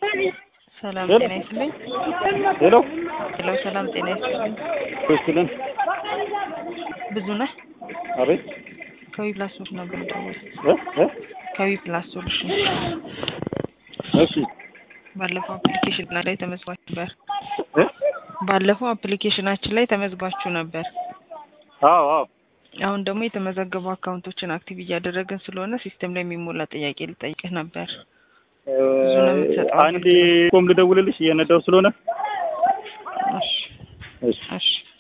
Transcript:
ሰላም ሄሎ። ጤና ይስጥልኝ። ሄሎ ሄሎ ሰላም ጤና ይስጥልኝ። ክርስቲን ብዙ ነህ አቤት ከዊ ፕላስ ሶሉሽን ነበር ደወል እ እ ከዊ ፕላስ ሶሉሽን እሺ ባለፈው አፕሊኬሽን ላይ ተመዝግባችሁ ነበር። እ ባለፈው አፕሊኬሽናችን ላይ ተመዝግባችሁ ነበር። አዎ አዎ አሁን ደግሞ የተመዘገቡ አካውንቶችን አክቲቭ እያደረግን ስለሆነ ሲስተም ላይ የሚሞላ ጥያቄ ልጠይቅህ ነበር። ብዙ ነው የምትሰጠው አንዴ ኮም ልደውልልሽ እየነዳው ስለሆነ እሺ እሺ እሺ